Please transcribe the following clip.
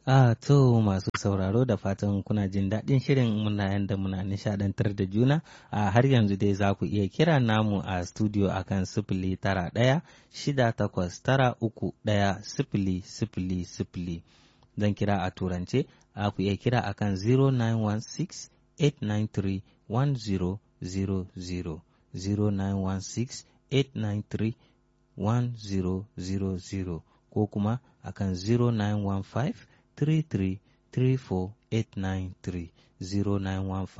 A to masu sauraro da fatan kuna jin daɗin shirin muna yanda muna nishaɗantar da juna a har yanzu dai za ku iya kira namu a studio akan sifili tara ɗaya shida takwas tara uku ɗaya sifili sifili sifili zan kira a turance a ku iya kira akan 0916 893 1000 0916 893 1000 ko kuma akan 0915 33 34 893 0915